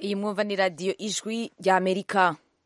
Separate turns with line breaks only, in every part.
iyi mwumva ni radiyo ijwi rya amerika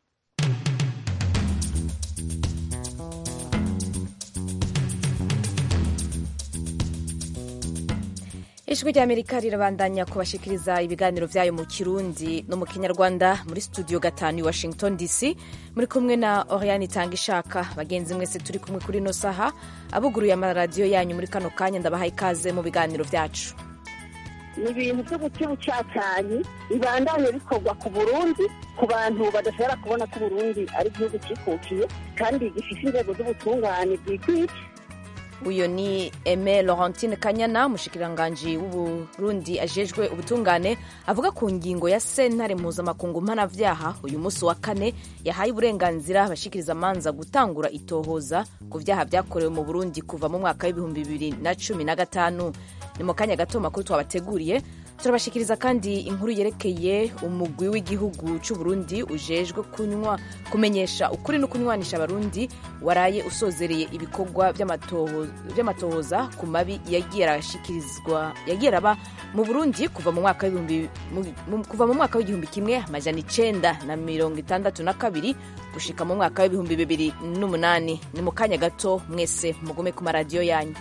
ijwi rya amerika rirabandanya kubashikiriza ibiganiro vyayo mu kirundi no mu kinyarwanda muri studio gatanu i washington dc muri kumwe na oriane itanga ishaka bagenzi mwese turi kumwe kuri ino saha abuguruye amaradiyo yanyu muri kano kanya ndabahaye ikaze mu biganiro vyacu
ni ibintu byo guca ubucacanyi bibandanye bikorwa ku burundi ku bantu badashobora kubona ko uburundi ari igihugu cikukiye kandi gifite inzego z'ubutungane bwikwiye
uyu ni eme laurentine kanyana umushikiranganji w'uburundi ajejwe ubutungane avuga ku ngingo ya sentare mpuzamakungu mpanavyaha uyu munsi wa kane yahaye uburenganzira abashikiriza amanza gutangura itohoza ku vyaha vyakorewe mu burundi kuva mu mwaka w'ibihumbi bibiri na cumi na gatanu ni mu kanya gato makuru twabateguriye turabashikiriza kandi inkuru yerekeye umugwi w'igihugu c'uburundi ujejwe kunywa kumenyesha ukuri no kunywanisha abarundi waraye usozereye ibikorwa vy'amatohoza ku mabi yagiye arashikirizwa yagiye araba mu burundi kuva mu mwaka w'ibihumbi kuva mu mwaka w'igihumbi kimwe amajana icenda na mirongo itandatu na kabiri gushika mu mwaka w'ibihumbi bibiri n'umunani ni mu kanya gato mwese mugume ku maradiyo yanyu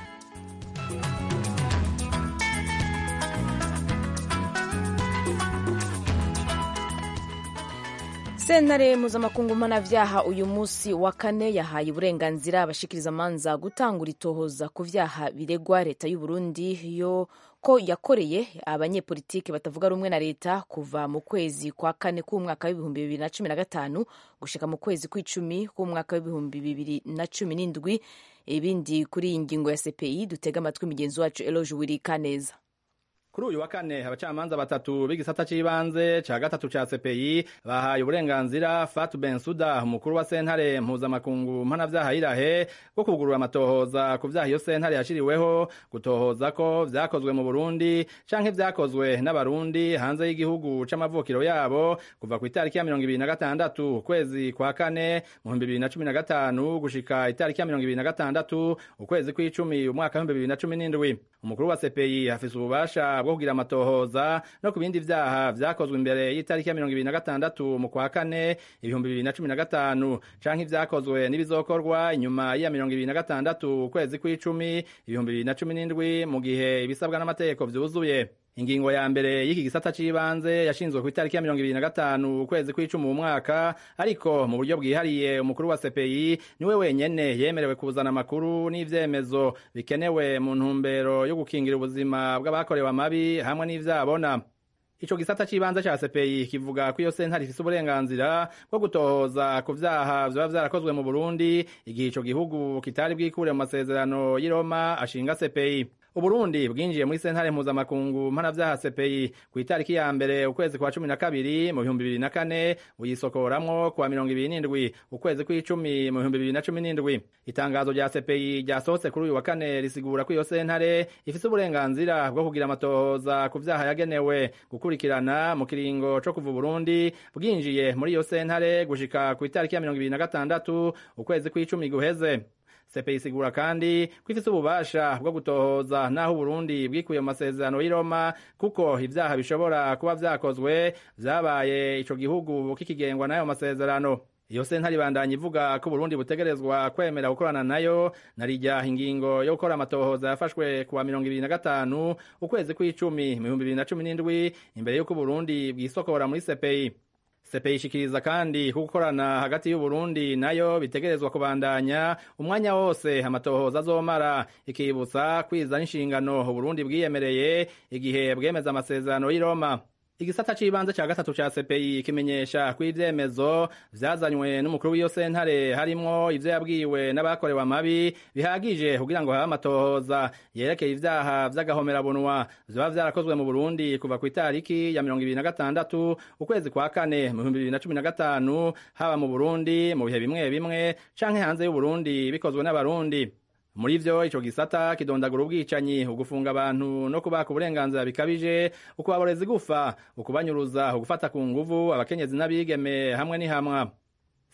sentare mpuzamakungu mpanavyaha uyu munsi wa kane yahaye uburenganzira abashikiriza amanza gutangura itohoza ku vyaha biregwa leta y'uburundi yo ko yakoreye abanyepolitiki batavuga rumwe na leta kuva mu kwezi kwa kane k'umwaka w'ibihumbi bibiri na cumi na gatanu gushika mu kwezi kw'icumi k'umwaka w'ibihumbi bibiri na cumi n'indwi ibindi kuri iyi ngingo ya cpi dutega amatwi mugenzi wacu eloge wirikaneza
kuri uyu wa kane abacamanza batatu b'igisata c'ibanze ca gatatu ca CPI bahaye uburenganzira Fatu Bensuda umukuru wa sentare mpuzamakungu mpanavyaha irahe bwo kugurura amatohoza ku vyaha iyo sentare yashiriweho gutohoza ko vyakozwe mu Burundi canke vyakozwe n'abarundi hanze y'igihugu c'amavukiro yabo kuva ku itariki ya mirongo ibiri na gatandatu ukwezi kwa kane mu bihumbi bibiri na cumi na gatanu gushika itariki ya mirongo ibiri na gatandatu ukwezi kw'icumi umwaka w'ibihumbi bibiri na cumi n'indwi umukuru wa CPI afise ububasha bwo kugira amatohoza no ku bindi vyaha vyakozwe imbere y'itariki ya mirongo ibiri na gatandatu mu kwa kane ibihumbi bibiri na cumi na gatanu canke ivyakozwe n'ibizokorwa inyuma ya mirongo ibiri na gatandatu ukwezi kw'icumi ibihumbi bibiri na cumi n'indwi mu gihe ibisabwa n'amategeko vyuzuye ingingo ya mbere y'iki gisata c'ibanze yashinzwe ku itariki ya mirongo ibiri na gatanu ukwezi kw'icumi mu mwaka ariko mu buryo bwihariye umukuru wa CPI niwe wenyene yemerewe kuzana amakuru n'ivyemezo bikenewe mu ntumbero yo gukingira ubuzima bw'abakorewe amabi hamwe n'ivyabona ico gisata c'ibanze ca CPI kivuga ko iyo sentare ifise uburenganzira bwo gutohoza ku vyaha vyoba vyarakozwe mu Burundi igihe ico gihugu kitari bwikure mu masezerano y'i Roma ashinga CPI Uburundi bwinjiye muri sentare mpuzamakungu mpanavyaha CPI ku itariki ya mbere ukwezi kwa cumi na kabiri mu bihumbi bibiri na kane buyisokoramwo kuwa mirongo ibiri n'indwi ukwezi kw'icumi mu bihumbi bibiri na cumi n'indwi itangazo rya CPI ryasohotse kuri uyu wa kane risigura ko iyo sentare ifise uburenganzira bwo kugira amatohoza ku vyaha yagenewe gukurikirana mu kiringo co kuva Burundi bwinjiye muri iyo sentare gushika ku itariki ya mirongo ibiri na gatandatu ukwezi kw'icumi guheze CPI isigura kandi ko ifise ububasha bwo gutohoza naho Burundi bwikuye mu masezerano y'i Roma kuko ivyaha bishobora kuba vyakozwe vyabaye ico gihugu kikigengwa n'ayo masezerano iyo sentare ibandanya ivuga ko Burundi butegerezwa kwemera gukorana nayo narirya ingingo yo gukora amatohoza yafashwe kuwa mirongo ibiri na gatanu ukwezi kw'icumi mu bihumbi bibiri na cumi n'indwi imbere y'uko Burundi bwisokora muri CPI CPI ishikiriza kandi ko gukorana hagati y'Uburundi nayo bitegerezwa kubandanya umwanya wose amatohoza azomara ikibutsa kwiza n'inshingano Uburundi bwiyemereye igihe bwemeza amasezerano y'i Roma igisata c'ibanze ca gatatu ca CPI kimenyesha ko ivyemezo vyazanywe n'umukuru w'iyo sentare harimwo ivyo yabwiwe n'abakorewe amabi bihagije kugira ngo habe amatohoza yerekeye ivyaha vy'agahomerabunwa vyoba vyarakozwe mu Burundi kuva ku itariki ya mirongo ibiri na gatandatu ukwezi kwa kane mu bihumbi bibiri na cumi na gatanu haba mu Burundi mu bihe bimwe bimwe canke hanze y'Uburundi bikozwe n'abarundi muri vyo ico gisata kidondagura ubwicanyi ugufunga abantu no kubaka uburenganzira bikabije ukubaboreza igufa ukubanyuruza ugufata ku nguvu abakenyezi n'abigeme hamwe n'ihamwa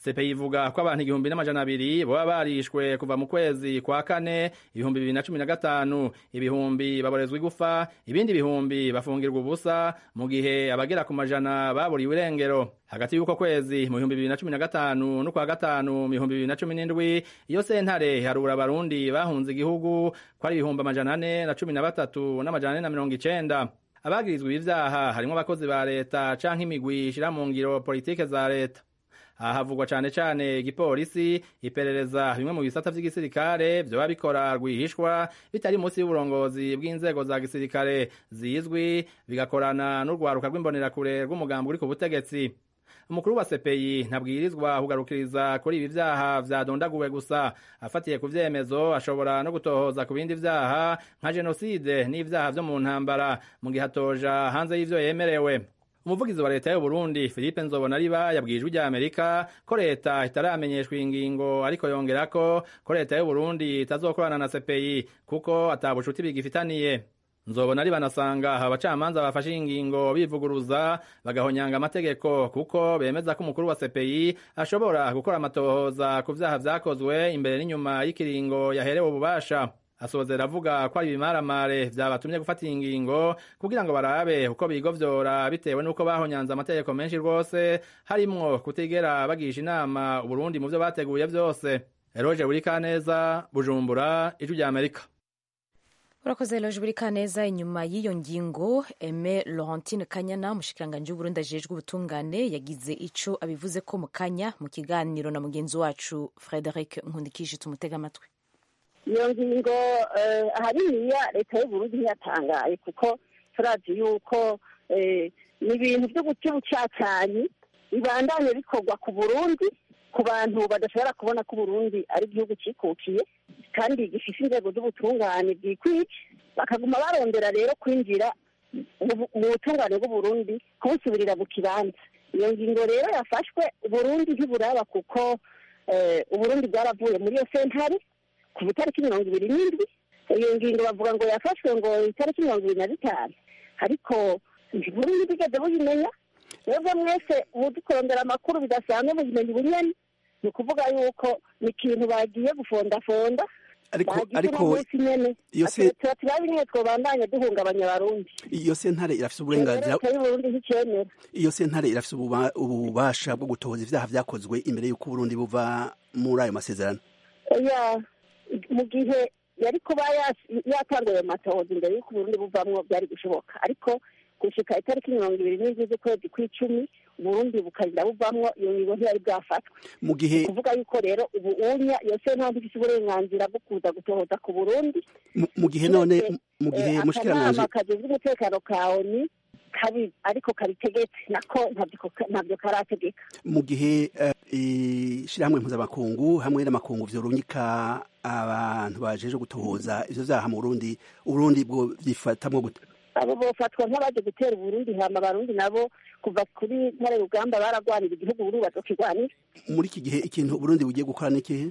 CPI ivuga ko abantu igihumbi n'amajana abiri boba barishwe kuva mu kwezi kwa kane ibihumbi bibiri na cumi na gatanu ibihumbi baborezwa igufa ibindi bihumbi bafungirwa ubusa mu gihe abagera ku majana baburiwe irengero hagati y'uko kwezi mu bihumbi bibiri na cumi na gatanu n'ukwa gatanu mu bihumbi bibiri na cumi n'indwi iyo sentare harura abarundi bahunze igihugu ko ari ibihumbi amajana ane na cumi na batatu n'amajana ane na mirongo icenda abagirizwa ibi vyaha harimwo abakozi ba leta canke imigwi ishira mu ngiro politike za leta aha havugwa cane cane igipolisi iperereza bimwe mu bisata vy'igisirikare vyoba bikora rwihishwa bitari munsi y'uburongozi bw'inzego za gisirikare zizwi bigakorana n'urwaruka rw'imbonerakure rw'umugambi uri ku butegetsi umukuru wa sepeyi ntabwirizwa kugarukiriza kuri ibi vyaha vyadondaguwe gusa afatiye ku vyemezo ashobora no gutohoza ku bindi vyaha nka jenoside n'ivyaha vyo mu ntambara mu gihe atoja hanze y'ivyo yemerewe umuvugizi wa leta y'uburundi philippe nzobonariba yabwiye ijwi rya amerika ko leta itaramenyeshwa iyi ngingo ariko yongerako ko leta y'uburundi itazokorana na sepeyi kuko ata bucuti bigifitaniye nzobona ari banasanga abacamanza bafashe ingingo bivuguruza bagahonyanga amategeko kuko bemeza ko umukuru wa CPI ashobora gukora amatohoza ku vyaha vyakozwe imbere n'inyuma y'ikiringo yaherewe ububasha asozera avuga ko ari ibimaramare vyabatumye gufata ingingo kugira ngo barabe uko bigovyora bitewe n'uko bahonyanze amategeko menshi rwose harimwo kutigera bagisha inama uburundi mu vyo bateguye vyose eroje burikaneza bujumbura ijwi rya amerika
urakoze loje buri kaneza inyuma y'iyo ngingo eme laurentine kanyana umushikiranganji w'uburundi ajejwe ubutungane yagize ico abivuze ko mu kanya mu kiganiro na mugenzi wacu frederic nkundikije tumutega amatwi
iyo ngingo ahaniniya leta y'uburundi ntiyatangaye kuko turazi yuko ni ibintu byo guca ubucacanyi bibandanye bikorwa ku burundi ku bantu badashobora kubona ko uburundi ari igihugu cikukiye kandi gifite inzego z'ubutungane bwikwije bakaguma barondera rero kwinjira mu butungane bw'uburundi kubusubirira mu kibanza iyo ngingo rero yafashwe uburundi ntiburaba kuko uburundi bwaravuye muri iyo sentare ku itariki mirongo ibiri n'indwi iyo ngingo bavuga ngo yafashwe ngo itariki mirongo ibiri na zitanu ariko uburundi bwigeze buyimenya mwebwe mwese ubu kurondera amakuru bidasanzwe muzimenya ubunyani ni ukuvuga yuko ni ikintu bagiye gufondafonda
ariko ariko
iyo se turabe nyine twobandanya duhungabanya abarundi
iyo sentare irafise uburenganzira
y'uburundi nticyemera
iyo sentare irafise ububasha bwo gutohoza ivyaha vyakozwe imbere y'uko uburundi buva muri ayo masezerano
oya mu gihe yari kuba yatanguye ayo matohoza imbere y'uko uburundi buvamwo byari gushoboka ariko gushika itariki mirongo ibiri n'indwi z'ukwezi kw'icumi uburundi bukarinda buvamwo iyo ngingo ntiyari bwafatwe
mu gihe
kuvuga yuko rero ubu unya iyo sentare ifise uburenganzira bwo kuza gutohoza ku burundi
mu gihe none mu gihe mushikiranganje
akanama kajejwe umutekano ka oni kabi ariko kabitegetse nako ntabyo karategeka
mu gihe ishirahamwe mpuzamakungu hamwe n'amakungu vyorungika abantu bajeje gutohoza ivyo vyaha mu burundi uburundi bwo vyifatamwo gute
abo bofatwa nk'abaje gutera uburundi hama abarundi nabo kuva kuri ntare rugamba baragwanira igihugu uburundi bazokigwanira
muri iki gihe ikintu uburundi bugiye gukora n'ikihe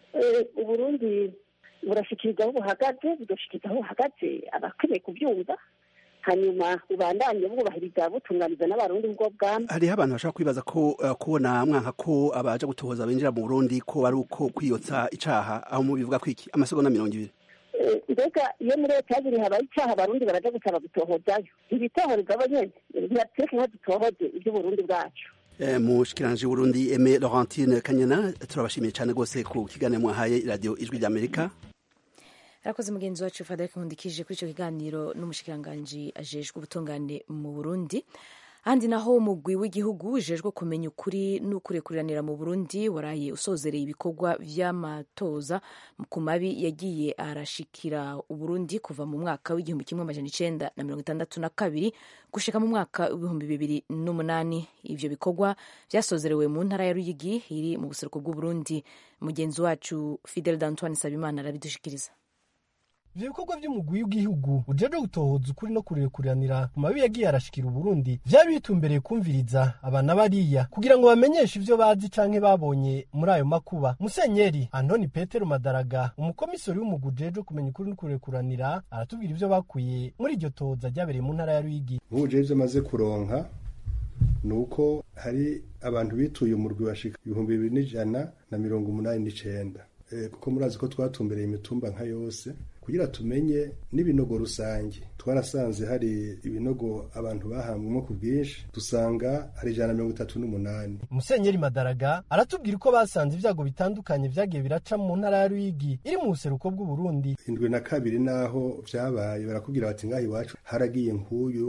uburundi burashikiriza aho buhagaze bugashikiriza aho buhagaze abakeneye kubyumva hanyuma bubandanye bwubahiriza butunganiza n'abarundi ubwo bwami
hariho abantu bashaka kwibaza ko kubona mwanka ko abaje gutohoza binjira mu burundi ko ari uko kwiyotsa icaha aho mubivuga kwiki amasegonda mirongo ibiri
mbega iyo muri leta yaziri habaye icyaha abarundi baraja gusaba gutohozayo ibitohoreza abo nyene ntibatureke nko dutohoze ivy'uburundi bwacu
mushikiranje Burundi Aime Laurentine Kanyana turabashimiye cyane rwose ku kiganiro mwahaye radio ijwi ry'Amerika
arakoze mugenzi wacu Frederic Nkundikije kuri icyo kiganiro n'umushikiranganji ajejwe ubutungane mu Burundi ahandi naho umugwi w'igihugu ujejwe kumenya ukuri n'ukurekuranira mu Burundi waraye usozereye ibikorwa vy'amatoza ku mabi yagiye arashikira Uburundi kuva mu mwaka w'igihumbi kimwe amajana icenda na mirongo itandatu na kabiri gushika mu mwaka w'ibihumbi bibiri n'umunani ivyo bikorwa vyasozerewe mu ntara ya Ruyigi iri mu buseruko bw'Uburundi mugenzi wacu Fidel D'Antoine Sabimana arabidushikiriza
ivyo bikorwa vy'umugwi w'igihugu ujejwe gutohoza ukuri no kurekuranira mu mabi yagiye arashikira uburundi vyari bitumbereye kumviriza abana bariya kugira ngo bamenyeshe ivyo bazi canke babonye muri ayo makuba musenyeri antoni petero madaraga umukomisori w'umugwi ujejwe kumenya ukuri no kurekuranira aratubwira ivyo bakuye muri iryo tohoza ryabereye mu ntara ya ruyigi
ubu ivyo maze kuronka ni uko hari abantu bituye umurwi bashika ibihumbi bibiri n'ijana na mirongo umunani n'icenda kuko murazi ko twatumbereye imitumba nka yose kugira tumenye n'ibinogo rusange twarasanze hari ibinogo abantu bahambwemo ku bwinshi dusanga hari ijana na mirongo itatu n'umunani
musenyeri madaraga aratubwira uko basanze ibyago bitandukanye vyagiye biraca mu ntara ya ruyigi iri mu buseruko bw'uburundi
indwi na kabiri naho vyabaye barakubwira bati ngaho iwacu haragiye nk'uyu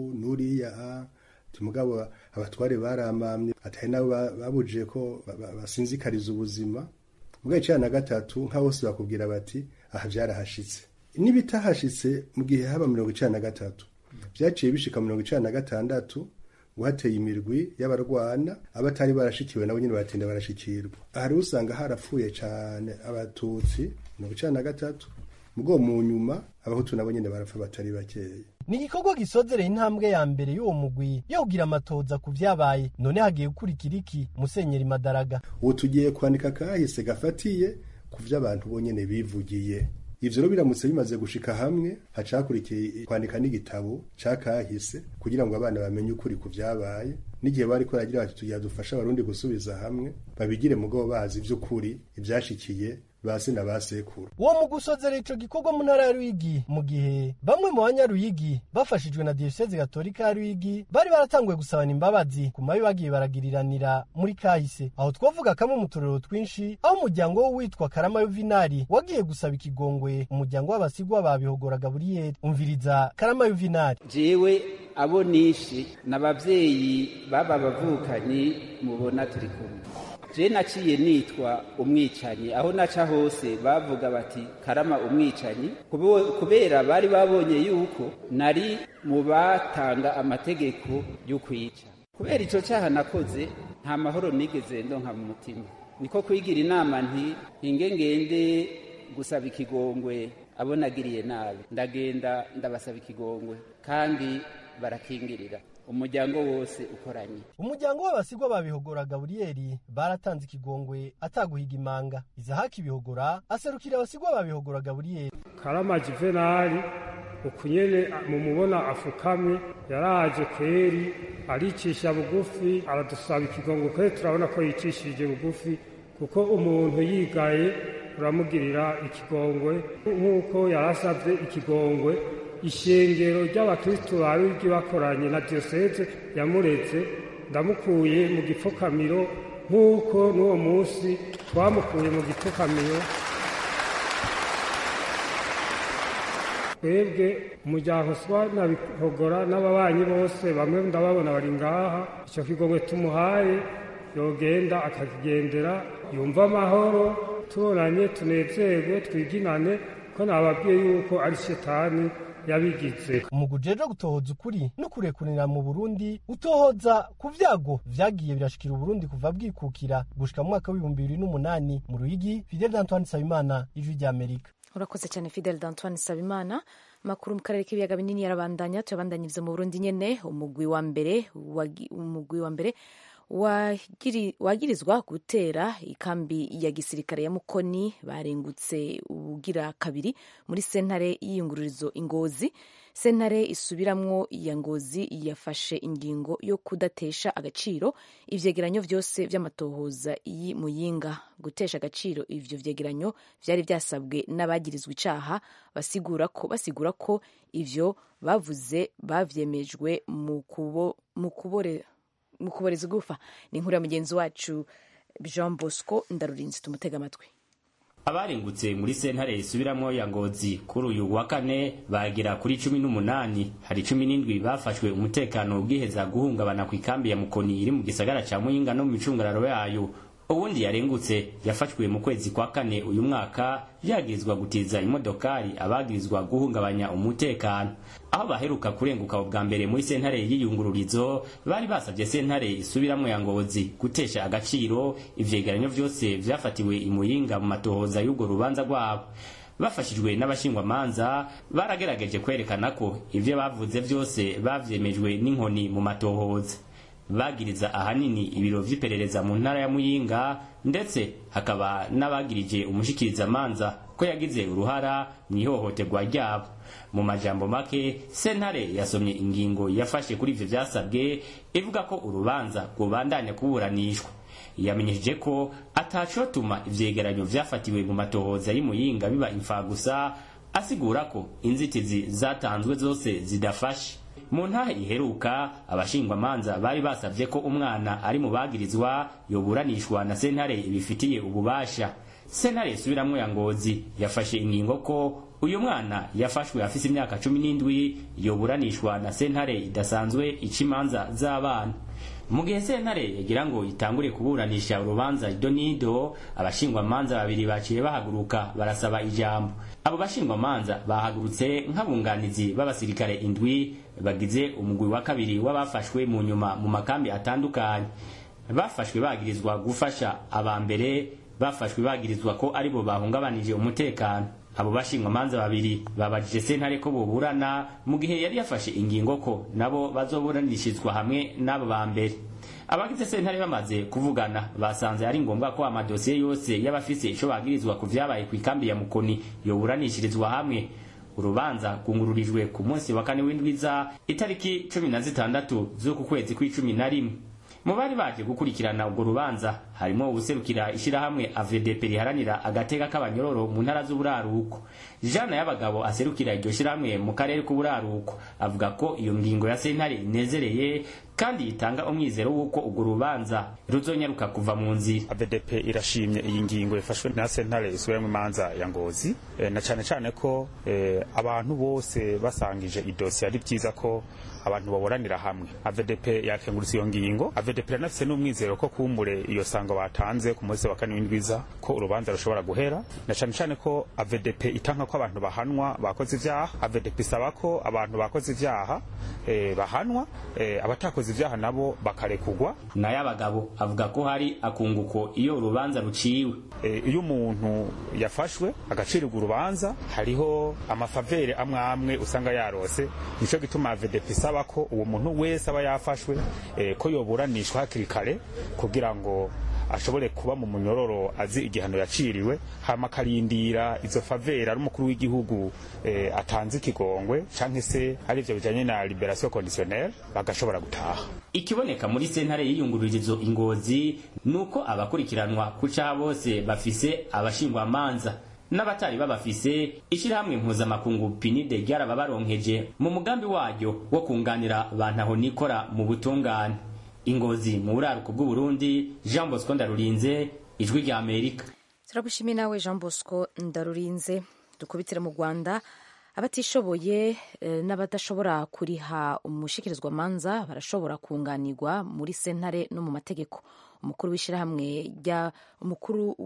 n'uriya mugabo abatware baramamye atari nabo babujije ko basinzikariza ubuzima ubwo icana na gatatu nka bose bakubwira bati aha vyarahashitse n'ibitahashitse mu gihe haba mirongo icana na gatatu vyaciye bishika mirongo icana na gatandatu guhateye imirwi y'abarwana abatari barashikiwe nabo nyene baratinda barashikirwa ahari usanga harapfuye cane abatutsi mirongo icana na gatatu mugo mu nyuma abahutu nabo nyene barapfa batari bakeya
ni igikorwa gisozereye intambwe ya mbere y'uwo mugwi yo kugira amatoza ku vyabaye none hagiye gukurikira iki musenyeri madaraga
ubu tugiye kwandika kahise gafatiye ku vyo abantu bonyene bivugiye ivyo rero biramutse bimaze gushika hamwe hacakurikiye kwandika n'igitabo ca kahise kugira ngo abana bamenye ukuri ku vyabaye n'igihe bariko baragira bati tugira dufasha abarundi gusubiza hamwe babigire mugabo bazi ivy'ukuri ivyashikiye basi na basekuru
uwo mu gusozera ico gikorwa mu ntara ya Ruyigi mu gihe bamwe mu banyaruyigi bafashijwe na diyoseze gatolika ya Ruyigi bari baratanguye gusabana imbabazi ku mabi bagiye baragiriranira muri kahise aho twavuga kamwe mu turero twinshi aho umuryango w'uwitwa Karama Yuvinari wagiye gusaba ikigongwe umuryango w'abasigwa babihogora Gaburiyeli umviriza Karama Yuvinari
jewe abo nishi n'abavyeyi baba bavukanyi mubona turi kumwe je naciye nitwa umwicanyi aho naca hose bavuga bati karama umwicanyi kubera bari babonye yuko nari mu batanga amategeko yo kwica kubera ico caha nakoze nta mahoro nigeze ndonka mu mutima niko kwigira inama nti hinge ngende gusaba ikigongwe abo nagiriye nabi ndagenda ndabasaba ikigongwe kandi barakingirira umuryango wose ukoranye
umuryango w'abasigwa babihogora gaburiyeli baratanze ikigongwe ataguhiga imanga izahaki bihogora aserukira abasigwa babihogora gaburiyeli
karama juvenali ukunyene mumubona afukamye yaraje kweri aricisha bugufi aradusaba ikigongwe kweri turabona ko yicishije bugufi kuko umuntu yigaye uramugirira ikigongwe nk'uko yarasabye ikigongwe ishengero ry'abakristu ba rwigi bakoranye na diyoseze yamuretse ndamukuye mu gipfukamiro nk'uko n'uwo munsi twamukuye mu gipfukamiro twebwe umuryango swa na bihogora n'ababanyi bose bamwe ndababona bari ngaha icyo kigongwe tumuhaye yogenda akakigendera yumva amahoro tubonanye tunezerwe twiginane ko nababwiye yuko ari shetani yabigize
umugwi ujejwe gutohoza ukuri no kurekurira mu burundi utohoza ku vyago vyagiye birashikira uburundi kuva bwikukira gushika mu mwaka w'ibihumbi bibiri n'umunani mu ruyigi fidel d'antoine sabimana ijwi ry'amerika
urakoze cyane fidel d'antoine sabimana amakuru mu karere k'ibiyaga binini yarabandanya tuyabandanyiriza mu burundi nyene umugwi wa mbere umugwi wa mbere wagirizwa gutera ikambi ya gisirikare ya mukoni barengutse ubugira kabiri muri sentare y'iyungururizo ingozi sentare isubiramwo iya ngozi yafashe ingingo yo kudatesha agaciro ivyegeranyo vyose vy'amatohoza y'imuyinga gutesha agaciro ivyo vyegeranyo vyari vyasabwe n'abagirizwa icaha basigura ko basigura ko ivyo bavuze bavyemejwe mu kubo mu kubore mu kuboreza gufa ni inkuru ya mugenzi wacu jean bosco ndarurinzi tumutega amatwi
abaringutse muri sentare isubiramwo ya ngozi kuri uyu wa kane bagera kuri cumi n'umunani hari cumi n'indwi bafashwe umutekano ubwiheza guhungabana ku ikambi ya mukoni iri mu gisagara ca muyinga no mu micungararo yayo uwundi yarengutse yafashwe mu kwezi kwa kane uyu mwaka yagirizwa gutiza imodokari abagirizwa guhungabanya umutekano aho baheruka kurenguka ubwa mbere muri sentare y'iyungururizo bari basabye sentare isubiramwo ya ngozi gutesha agaciro ivyegeranyo vyose vyafatiwe imuyinga mu matohoza y'urwo rubanza rwabo bafashijwe n'abashingwamanza baragerageje kwerekana ko ivyo bavuze vyose bavyemejwe n'inkoni mu matohoza bagiriza ahanini ibiro vy'iperereza mu ntara ya muyinga ndetse hakaba n'abagirije umushikirizamanza ko yagize uruhara mu ihohoterwa ryabo mu majambo make sentare yasomye ingingo yafashe kuri ivyo vyasabwe ivuga ko urubanza rwobandanya kuburanishwa yamenyesheje ko atacotuma ivyegeranyo vyafatiwe mu matohoza y'imuyinga biba imfagusa asigura ko inzitizi zatanzwe zose zidafashe mu ntahe iheruka abashingwamanza bari basavye ko umwana ari mu bagirizwa yoburanishwa na sentare ibifitiye ububasha sentare isubiramwo ya ngozi yafashe ingingo ko uyu mwana yafashwe afise imyaka cumi n'indwi yoburanishwa na sentare idasanzwe ica imanza z'abana mu gihe sentare yagira ngo itangure kuburanisha urubanza idonido abashingwamanza babiri baciye bahaguruka barasaba ijambo abo bashingwamanza bahagurutse nk'abunganizi b'abasirikare indwi bagize umugwi wa kabiri w'abafashwe mu nyuma mu makambi atandukanye bafashwe bagirizwa gufasha aba mbere bafashwe bagirizwa ko aribo bahungabanije umutekano abo bashingwamanza babiri babajije sentare ko boburana mu gihe yari yafashe ingingo ko nabo bazoburanishirizwa hamwe n'abo ba mbere abagize sentare bamaze kuvugana basanze ari ngombwa ko amadosiye yose y'abafise ico bagirizwa ku vyabaye kw'ikambi ya mukoni yoburanishirizwa hamwe urubanza rwungururijwe ku munsi wa kane w'indwiza itariki cumi na zitandatu z'uku kwezi kw'icumi na rimwe mu bari baje gukurikirana urwo rubanza harimo ubuserukira ishirahamwe AVDP riharanira agateka k'abanyororo mu ntara z'uburaruko jana y'abagabo aserukira iryo shirahamwe mu karere k'uburaruko avuga ko iyo ngingo ya sentare inezereye kandi itanga umwizero w'uko urwo rubanza ruzonyaruka kuva mu nzira
AVDP irashimye iyi ngingo yafashwe na sentare isubiramwo imanza ya ngozi e, na cane cane ko e, abantu bose basangije idosiye ari vyiza ko abantu baburanira hamwe AVDP yakenguritse iyo ngingo AVDP iranafise n'umwizero ko kumbure iyo sango batanze ku munsi wa kane w'indwiza ko urubanza rushobora guhera na cane cane ko AVDP itanka ko abantu bahanwa bakoze ivyaha AVDP isaba ko abantu bakoze ivyaha e, bahanwa e, abatakoze ivyaha nabo bakarekugwa
nayo abagabo avuga ko hari akunguko iyo urubanza ruciwe
e, iyo umuntu yafashwe agacirirwa urubanza hariho amafavere amwe amwe usanga yarose nico gituma AVDP isaba ko uwo muntu wese aba yafashwe e, ko yoburanishwa hakiri kare kugira ngo ashobore kuba mu munyororo azi igihano yaciriwe hama akarindira izo favera ari umukuru w'igihugu eh, atanze ikigongwe canke se ari ivyo bijanye na liberation conditionnelle bagashobora gutaha
ikiboneka muri sentare y'iyungururizo ingozi nuko abakurikiranwa kuca bose bafise abashingwamanza n'abatari babafise ishirahamwe mpuzamakungu pinide ryarababaronkeje mu mugambi waryo wo kunganira bantaho nikora mu butungane ingozi mu buraruko bw'uburundi jean bosco ndarurinze ijwi rya amerika
turagushimiye nawe jean bosco ndarurinze dukubitire mu rwanda abatishoboye eh, n'abadashobora kuriha umushikirizwamanza barashobora kunganirwa muri sentare no mu mategeko umukuru w'ishyirahamwe rya umukuru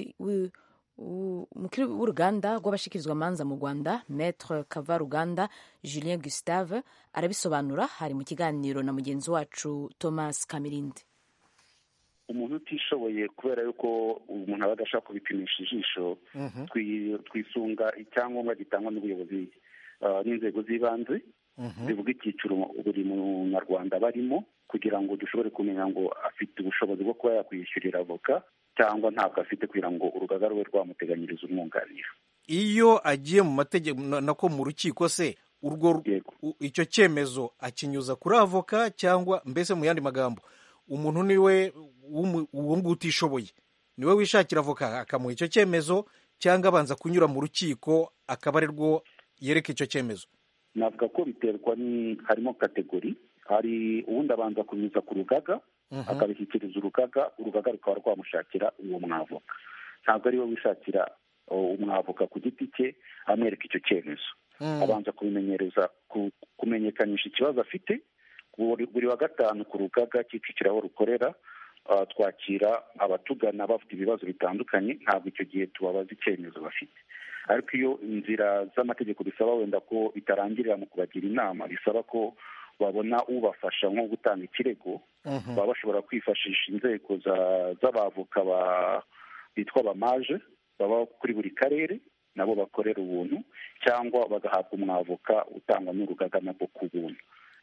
umukuru w'uruganda rw'abashikirizwamanza mu rwanda maître kavaruganda julien gustave arabisobanura hari mu kiganiro na mugenzi wacu thomas kamirindi
umuntu utishoboye kubera yuko umuntu aba adashaka kubipimisha ijisho twisunga icyangombwa gitangwa n'ubuyobozi n'inzego z'ibanze zivuga icyiciro buri munyarwanda barimo kugira ngo dushobore kumenya ngo afite ubushobozi bwo kuba yakwishyurira avoka cyangwa ntabwo afite kugira ngo urugaga rube rwamuteganyiriza umwunganira
iyo agiye mu mategeko nako mu rukiko se urwo icyo cyemezo akinyuza kuri avoka cyangwa mbese mu yandi magambo umuntu niwe uwo nguwo utishoboye niwe wishakira avoka akamuha icyo cyemezo cyangwa abanza kunyura mu rukiko akaba ari rwo yereka icyo cyemezo
navuga ko biterwa ni harimo kategori hari uwundi abanza kunyuza ku rugaga akabishyikiriza urugaga urugaga rukaba rwamushakira uwo mwavoka ntabwo ari we wishakira umwavoka ku giti cye amwereka icyo cyemezo abanza kubimenyereza kumenyekanisha ikibazo afite buri wa gatanu ku rugaga kicukiro aho rukorera twakira abatugana bafite ibibazo bitandukanye ntabwo icyo gihe tubabaza icyemezo bafite ariko iyo inzira z'amategeko bisaba wenda ko bitarangirira mu kubagira inama bisaba ko babona ubafasha nko gutanga ikirego baba bashobora kwifashisha inzego z'abavoka bitwa abamaje baba kuri buri karere nabo bakorera ubuntu cyangwa bagahabwa umwavoka utangwa n'urugaga nabwo ku buntu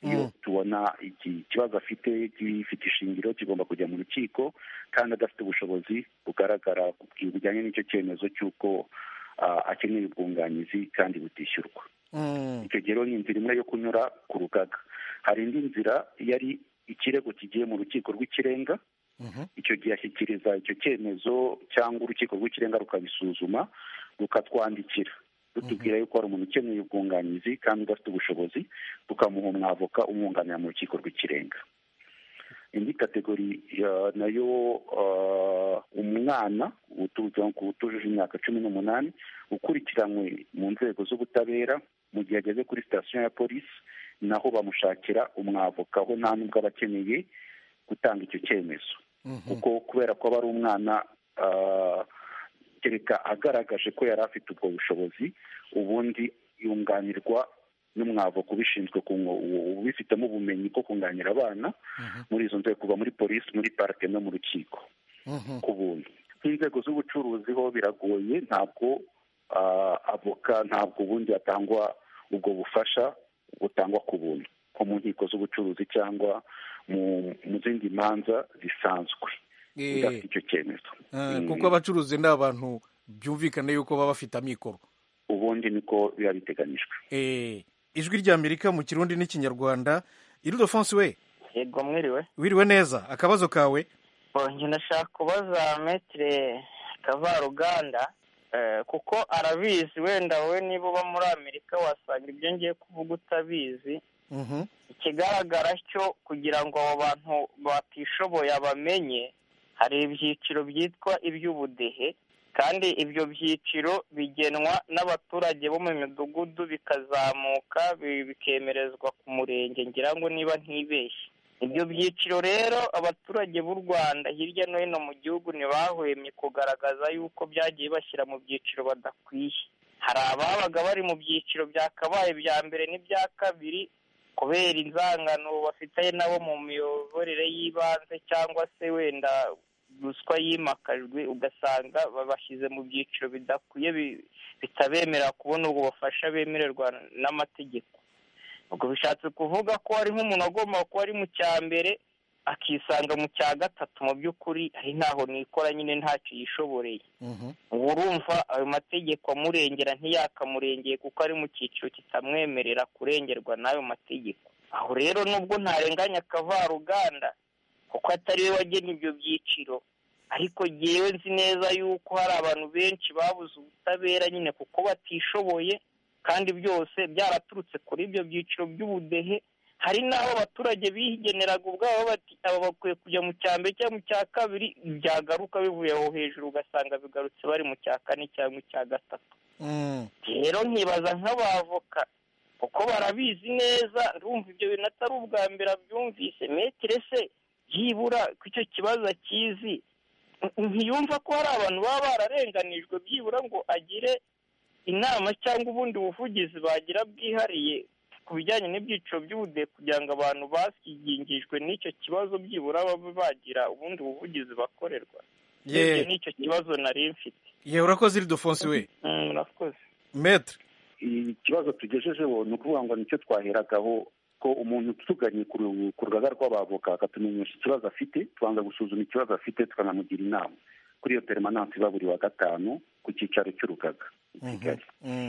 iyo tubona iki kibazo afite gifite ishingiro kigomba kujya mu rukiko kandi adafite ubushobozi bugaragara bujyanye n'icyo cyemezo cy'uko akeneye ubwunganizi kandi butishyurwa icyo gihe rero ni inzira imwe yo kunyura ku rugaga hari indi nzira yari ikirego kigiye mu rukiko rw'ikirenga icyo gihe ashyikiriza icyo cyemezo cyangwa urukiko rw'ikirenga rukabisuzuma rukatwandikira rutubwira yuko hari umuntu ukeneye ubwunganizi kandi udafite ubushobozi tukamuha umwavoka umwunganira mu rukiko rw'ikirenga indi kategori nayo umwana utujuje imyaka cumi n'umunani ukurikiranywe mu nzego z'ubutabera mu gihe ageze kuri sitasiyo ya polisi naho bamushakira umwavoka aho nta nubwo aba akeneye gutanga icyo cyemezo kuko kubera ko aba ari umwana kereka agaragaje ko yari afite ubwo bushobozi ubundi yunganirwa n'umwavoka ubishinzwe ubifitemo ubumenyi bwo kunganira abana muri izo nzego kuva muri polisi muri parike no mu rukiko ku buntu nk'inzego z'ubucuruzi ho biragoye ntabwo avoka ntabwo ubundi hatangwa ubwo bufasha butangwa ku buntu nko mu nkiko z'ubucuruzi cyangwa mu zindi manza zisanzwe udafite icyo cyemezo
kuko abacuruzi ni abantu byumvikane yuko baba bafite amikoro
ubundi niko biba biteganyijwe
ijwi ry'amerika mu kirundi n'ikinyarwanda irudofonsi we
yego mwiriwe
wiriwe neza akabazo kawe
njye ndashaka kubaza metire kavaruganda kuko arabizi wenda wowe niba uba muri amerika wasanga ibyo ngiye kuvuga utabizi ikigaragara cyo kugira ngo abo bantu batishoboye abamenye hari ibyiciro byitwa iby'ubudehe kandi ibyo byiciro bigenwa n'abaturage bo mu midugudu bikazamuka bikemerezwa ku murenge ngira ngo niba ntibeshye ibyo byiciro rero abaturage b'u rwanda hirya no hino mu gihugu ntibahwemye kugaragaza yuko byagiye bashyira mu byiciro badakwiye hari ababaga bari mu byiciro byakabaye bya mbere n'ibya kabiri kubera inzangano bafite nabo mu miyoborere y'ibanze cyangwa se wenda ruswa yimakajwe ugasanga babashyize mu byiciro bidakwiye bitabemerera kubona ubwo bufasha bemererwa n'amategeko ubwo bishatse kuvuga ko hari nk'umuntu agomba kuba ari mu cya mbere akisanga mu cya gatatu mu by'ukuri ari ntaho nikora nyine ntacyo yishoboreye ubu urumva ayo mategeko amurengera ntiyakamurengeye kuko ari mu cyiciro kitamwemerera kurengerwa n'ayo mategeko aho rero nubwo ntarenganya akavaruganda kuko atari we wagena ibyo byiciro ariko ngewe nzi neza yuko hari abantu benshi babuze ubutabera nyine kuko batishoboye kandi byose byaraturutse kuri ibyo byiciro by'ubudehe hari n'aho abaturage bigeneraga ubwabo bati aba bakwiye kujya mu cya mbere cyangwa mu cya kabiri byagaruka bivuye aho hejuru ugasanga bigarutse bari mu cya kane cyangwa icya gatatu rero nkibaza nk'abavoka kuko barabizi neza ndumva ibyo bintu atari ubwa mbere abyumvise metire se byibura ko icyo kibazo akizi ntiyumva ko hari abantu baba bararenganijwe byibura ngo agire inama cyangwa ubundi buvugizi bagira bwihariye ku bijyanye n'ibyiciro by'ubudehe kugira ngo abantu basigingijwe n'icyo kibazo byibura babe bagira ubundi buvugizi bakorerwa
Ye-
n'icyo kibazo nari mfite
yewe urakoze iridofonsi we
Mm, murakoze
metre
ikibazo tugejejeho ni ukuvuga ngo nicyo twaheragaho ko umuntu tuganye ku ru- ku rugaga rw'abavoka akatumenyesha ikibazo afite tubanza gusuzuma ikibazo afite tukanamugira inama kuri iyo teremanansi iba buri wa gatanu ku cyicaro cy'urugaga i kigali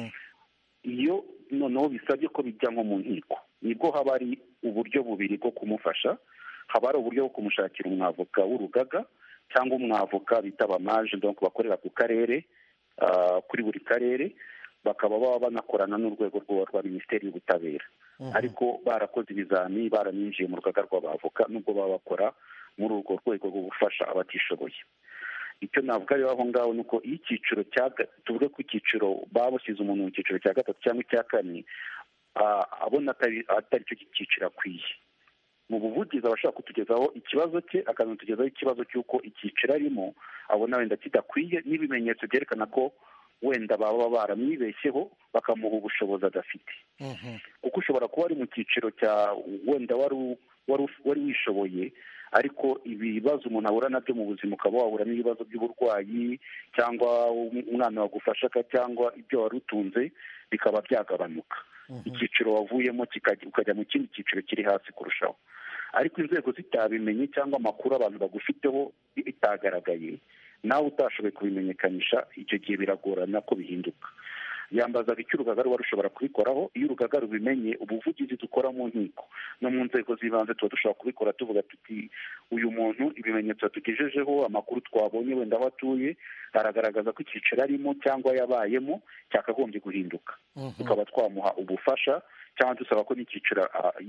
iyo noneho bisabye ko bijya nko mu nkiko nibwo haba hari uburyo bubiri bwo kumufasha haba hari uburyo bwo kumushakira umwavoka w'urugaga cyangwa umwavoka bita abamaje donc bakorera ku karere ah, kuri buri karere bakaba baba banakorana n'urwego rwa rwa minisiteri y'ubutabera ariko barakoze ibizami baraninjiye mu rugaga rw'abavoka nubwo baba bakora muri urwo rwego rwo gufasha abatishoboye icyo navuga rero aho ngaho ni uko iyo icyiciro cya ga- tuvuge ko icyiciro baba bashyize umuntu mu cyiciro cya gatatu cyangwa icya kane ah, abona atari atari cyo cyiciro akwiye mu buvugizi aba ashaka kutugezaho ikibazo cye akanatugezaho ikibazo cy'uko icyiciro arimo abona wenda kidakwiye n'ibimenyetso byerekana ko wenda baba baramwibeshyeho bakamuha ubushobozi adafite kuko ushobora kuba ari mu cyiciro cya wenda wari u- wari uf- wari wishoboye ariko ibibazo umuntu ahura nabyo mu buzima ukaba wahura n'ibibazo by'uburwayi cyangwa um- umwana wagufashaga cyangwa ibyo wari utunze bikaba byagabanuka icyiciro wavuyemo ukajya mu kindi cyiciro kiri hasi kurushaho ariko inzego zitabimenye cyangwa amakuru abantu bagufiteho bitagaragaye nawe utashoboye kubimenyekanisha icyo gihe biragorana ko bihinduka yambazaga icyo urugaga ruba rushobora kubikoraho iyo urugaga rubimenye ubuvugizi dukora mu nkiko no mu nzego z'ibanze tuba dushobora kubikora tuvuga tuti uyu muntu ibimenyetso yatugejejeho amakuru twabonye wenda aho atuye aragaragaza ko icyiciro arimo cyangwa yabayemo cyakagombye guhinduka tukaba twamuha ubufasha cyangwa dusaba ko n'icyiciro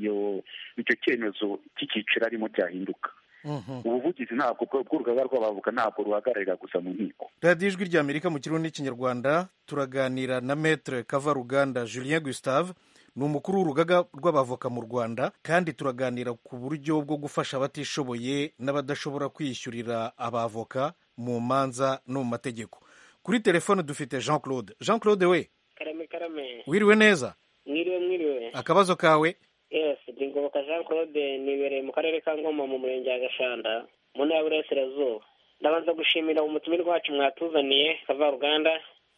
icyo cyemezo cy'icyiciro arimo cyahinduka ubuvugizi ntabwo bw'urugaga rw'abavoka ntabwo ruhagararira gusa mu nkiko
radiyo ijwi ry'amerika mu kirundi n'ikinyarwanda turaganira na metere kavaruganda julien gustave ni umukuru w'urugaga rw'abavoka mu rwanda kandi turaganira ku buryo bwo gufasha abatishoboye n'abadashobora kwiyishyurira abavoka mu manza no mu mategeko kuri telefone dufite jean claude jean claude we
karame karame
wiriwe neza
mwiriwe mwiriwe
akabazo kawe
yes ndi ngoboka jean claude nibereye mu karere ka ngoma mu murenge wa gashanda mu ntara y'uburasirazuba ndabanza gushimira umutumirwa wacu mwatuzaniye kavaruganda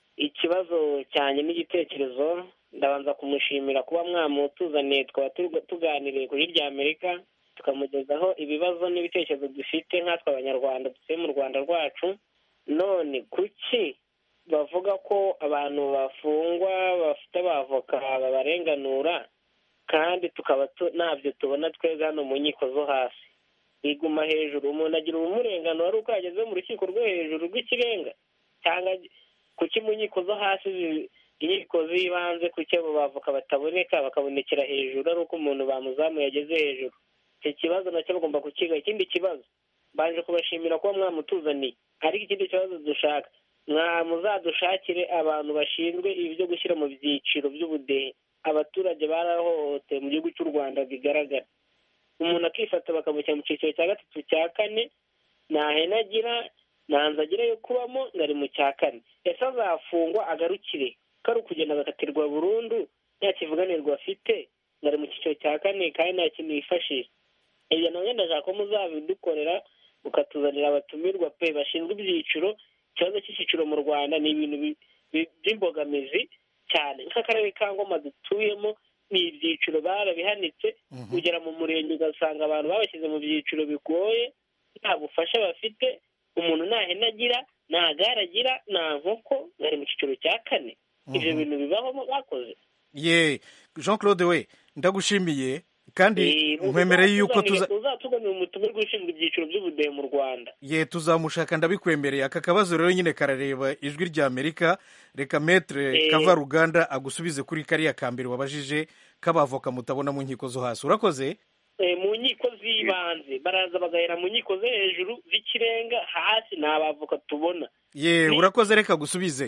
ikibazo cyanjye n'igitekerezo ndabanza kumushimira kuba mwamutuzaniye twaba tuganiriye kuri rya amerika tukamugezaho ibibazo n'ibitekerezo dufite nkatwe abanyarwanda dutuye mu rwanda rwacu none kuki bavuga ko abantu bafungwa bafite abavoka babarenganura kandi tukaba ntabyo tubona tweza hano mu nkiko zo hasi biguma hejuru umuntu agira ubumurenganuro ari uko yageze mu rukiko rwo hejuru rw'ikirenga cyangwa kuki mu nkiko zo hasi inkiko z'ibanze kuki abo bavoka bataboneka bakabonekera hejuru ari uko umuntu bamuzamuye ageze hejuru icyo kibazo nacyo bagomba kukiga ikindi kibazo mbanje kubashimira kuba mwamutuzaniye ariko ikindi kibazo dushaka muzadushakire abantu bashinzwe ibi byo gushyira mu byiciro by'ubudehe abaturage barahohotewe mu gihugu cy'u rwanda bigaragara umuntu akifata bakamushyira mu cyiciro cya gatatu cya kane nta hene agira nta nzu agira yo kubamo ngo ari mu cya kane ese azafungwa agarukire ko ari ukugenda agakatirwa burundu nta kivuganirwa afite ngo ari mu cyiciro cya kane kandi nta kintu yifashisha ibyo nabyo ndashaka ko muzabidukorera mukatuzanira abatumirwa pe bashinzwe ibyiciro ikibazo cy'icyiciro mu rwanda ni ibintu by'imbogamizi cyane nk'akarere ka ngoma dutuyemo ni ibyiciro barabihanitse kugera mu murenge ugasanga abantu babashyize mu byiciro bigoye nta bufasha bafite umuntu nta hene agira nta gare agira nta nkoko bari mu cyiciro cya kane ibyo bintu bibaho bakoze
ye jean claude we ndagushimiye kandi nkwemereye yuko tuza
uzatuganira umutumirwa ushinzwe ibyiciro by'ubudehe mu rwanda
ye tuzamushaka ndabikwemereye aka kabazo rero nyine karareba ijwi rya amerika reka metere kavaruganda agusubize kuri kariya ka mbere wabajije k'abavoka mutabona mu nkiko zo hasi urakoze
mu nkiko z'ibanze baraza bagahera mu nkiko zo hejuru z'ikirenga hasi ni abavoka tubona
ye urakoze reka gusubize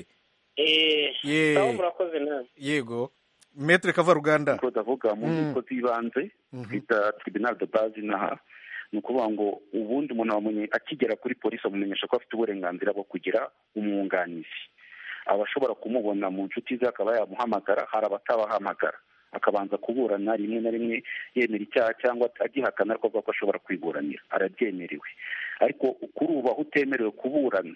ye murakoze nawe
yego metere kavaruganda
uko ndavuga mu nkiko z'ibanze twita tribunal de base inaha ni ukuvuga ngo ubundi umuntu wamenye akigera kuri polisi amumenyesha ko afite uburenganzira bwo kugira umwunganizi aba ashobora kumubona mu nshuti ze akaba yamuhamagara hari abatabahamagara akabanza kuburana rimwe na rimwe yemera icyaha cyangwa agihakana ariko avuga ko ashobora kwiburanira arabyemerewe ariko kuri ubu aho utemerewe kuburana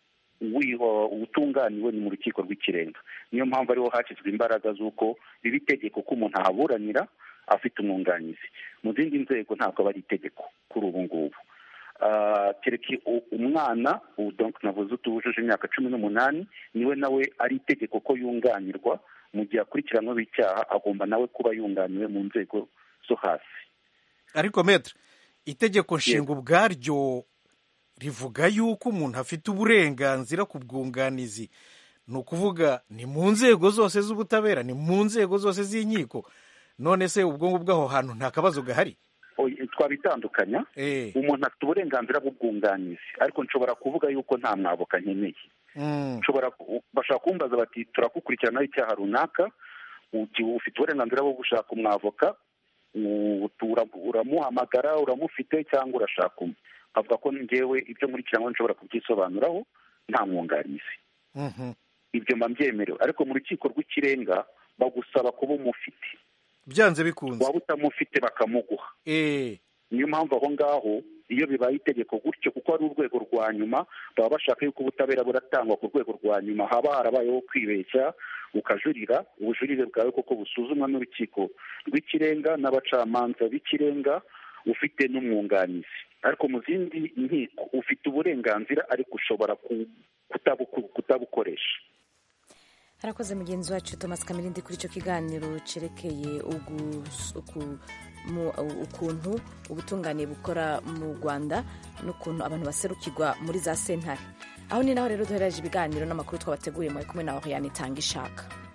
utunganiwe ni mu rukiko rw'ikirenga niyo mpamvu ariho hashyizwe imbaraga z'uko biba itegeko ko umuntu ahaburanira afite umwunganizi mu zindi nzego ntabwo aba ari itegeko kuri ubu ngubu kereka umwana navuze utujuje imyaka cumi n'umunani niwe nawe ari itegeko ko yunganirwa mu gihe akurikiranyweho icyaha agomba nawe kuba yunganiwe mu nzego zo hasi
ariko metere itegeko nshinga ubwaryo rivuga yuko umuntu afite uburenganzira ku bwunganizi ni ukuvuga ni mu nzego zose z'ubutabera ni mu nzego zose z'inkiko none se ubwo ngubwo aho hantu nta kabazo gahari
twabitandukanya umuntu afite uburenganzira bw'ubwunganizi ariko nshobora kuvuga yuko nta mwavoka nkeneye bashobora kumbaza bati turakukurikiranaho icyaha runaka ufite uburenganzira bwo gushaka umwavoka uramuhamagara uramufite cyangwa urashaka umwe avuga ko ngewe ibyo nkurikiranyweho nshobora kubyisobanuraho nta mwunganizi ibyo mba mbyemerewe ariko mu rukiko rw'ikirenga bagusaba kuba umufite
byanze bikunze
waba utamufite bakamuguha niyo mpamvu aho ngaho iyo bibaye itegeko gutyo kuko ari urwego rwa nyuma baba bashaka yuko ubutabera buratangwa ku rwego rwa nyuma haba harabayeho kwibeshya ukajurira ubujurire bwawe koko busuzumwa n'urukiko rw'ikirenga n'abacamanza b'ikirenga ufite n'umwunganizi ariko mu zindi nkiko ufite uburenganzira ariko ushobora kutabukoresha
harakoze mugenzi wacu thomas kamirindi kuri icyo kiganiro cyerekeye ukuntu ubutungane bukora mu rwanda n'ukuntu abantu baserukirwa muri za sentare aho ni naho rero duhereje ibiganiro n'amakuru twabateguriye muri kumwe na oriyani itanga ishaka